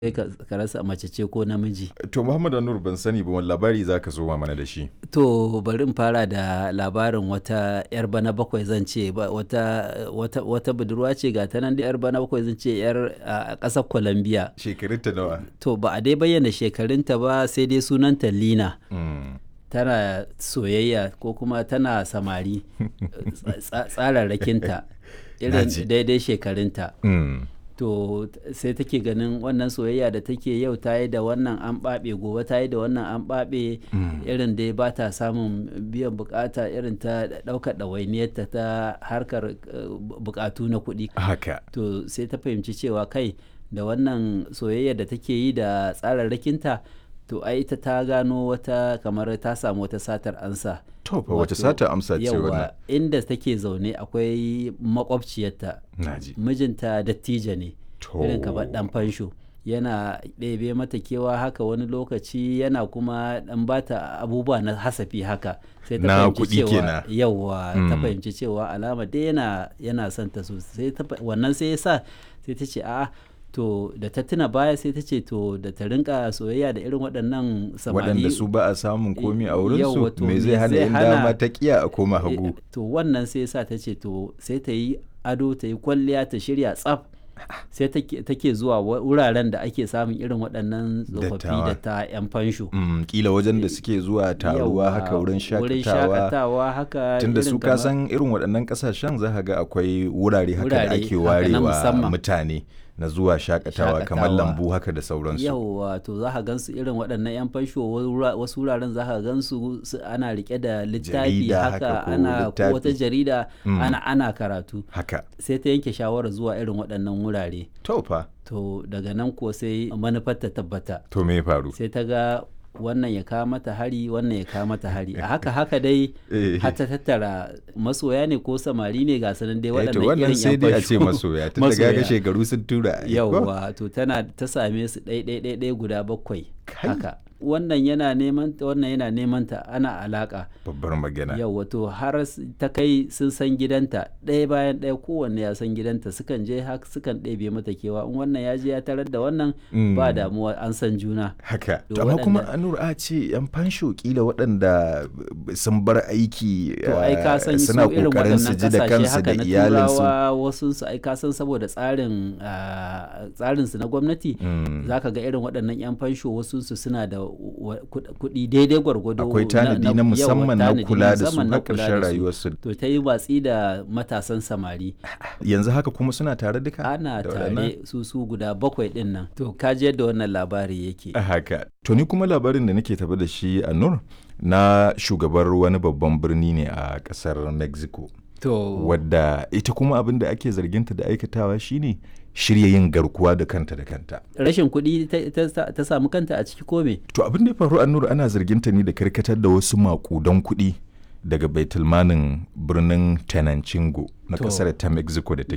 sai ka ka rasa mace ce ko namiji. To Muhammad Anur ban sani ba wani labari za ka zo mana da shi. To bari in fara da labarin wata 'yar bana bakwai zan ce ba- wata, wata, wata budurwa ce ga ta nan da 'yar bana bakwai zan ce 'yar a ƙasar Colombia. Shekarunta nawa? To ba a dai bayyana shekarunta ba sai dai sunanta Lina. Mm. Tana soyayya ko kuma tana samari tsa- tsararrakinta irin Naji. daidai shekarunta. Mm. to t- sai take ganin wannan soyayya da take yau ta yi da wannan an ɓaɓe gobe ta yi da wannan an ɓaɓe irin dai ba ta samun biyan bukata irin ta ɗaukar ɗawainiyarta ta harkar eh, bu- bukatu na kuɗi Haka. to sai ta fahimci cewa kai da wannan soyayya da take yi da tsararrakinta to ai ita ta gano wata kamar ta samu wata satar ansa To fa wace Wato, sata amsa ce wannan? yawa inda take zaune akwai makwabciyarta Naji. mijinta dattijo ne To. irin kamar dan fansho yana ɗebe mata kewa haka wani lokaci yana kuma ɗan bata abubuwa na hasafi haka sai ta Na fahimci kuɗi cewa kenan. yawa ta Mm. fahimci cewa alama dai yana yana son ta sosai ta fa- wannan sai ya sa sai ta ce a'a to da ta tuna baya sai ta ce to da ta rinka soyayya da irin waɗannan samari Waɗanda su ba a samun komi a wurinsu Yawwa, to me zai me hana zai in hana- dama ta kiya a koma Eh, hagu. to wannan sai sa ta ce to sai ta yi ado ta yi kwalliya ta shirya tsaf sai take take zuwa wa- wuraren da ake samun irin waɗannan tsofaffi Dattawa. da ta 'yan fansho Mm, kila wajen da suke zuwa taruwa Yawwa, haka wurin wurin shakatawa. shakatawa haka Tunda irin su ka kamar- san irin waɗannan ƙasashen za ka ga akwai wurare haka da Wurare ake haka na warewa musamman. mutane na zuwa shakatawa kamar Shakatawa. lambu haka da sauransu. yauwa to za ka gansu irin waɗannan 'yan fansho wura- wasu wuraren za ka gansu su- ana rike da littafi Jarida haka haka ko ana ko wata littafi. jarida Mm. ana ana karatu Haka. sai ta yanke shawarar zuwa irin waɗannan wurare To fa. to daga nan ko sai manufar ta tabbata To me ya faru? sai ta ga wannan ya kawo mata hari wannan ya kawo mata hari a haka haka dai Eh. har ta tattara masoya ne ko samari ne ga sanan dai Eh, to waɗannan wannan irin sai yan dai a ce fasho. masoya tun da gaga Masoya. shekaru sun tura. ai, ko? yauwa to tana ta same su ɗai ɗai ɗai ɗai guda bakwai Kai. haka wannan yana neman ta wannan yana neman ta ana alaka Babbar magana. yauwa to har s- ta kai sun san gidanta ɗaya bayan ɗaya kowanne ya san gidanta sukan je haka sukan ɗebe mata kewa in wannan ya je ya tarar da wannan Mm. ba damuwa an san juna Haka. To To amma kuma waɗanda- Anur a ce yan fansho kila waɗanda b- sun bar aiki to ai ka san eh, su suna irin kokarin su waɗannan ji da kasashe kansu haka da na iyalinsu. turawa wasu su ai ka san saboda tsarin ah, tsarin su na gwamnati Mm. zaka ga irin waɗannan yan fansho wasu su suna da wa- kuɗ- kuɗi daidai gwargwado Akwai tanadi na yawa, musamman na tanadi kula da su musamman na na kula ƙarshen da su. rayuwarsu. to ta yi watsi da matasan samari Yanzu haka kuma suna tare duka? ana da waɗannan? tare su su guda bakwai ɗin nan to ka ji yadda wannan labari yake Haka. To ni kuma labarin da nake tafi da shi a Nur na shugabar wani babban birni ne a ƙasar Mexico. to Wadda ita kuma abin da ake zarginta da aikatawa shine shirya yin garkuwa da kanta da kanta. rashin kuɗi ta- ta ta samu kanta a ciki ko me To abin da ya faru a Nur ana zarginta ne da karkatar da wasu makudan kuɗi daga baitulmanin birnin Tenancingo na To. ƙasar ta Mexico da take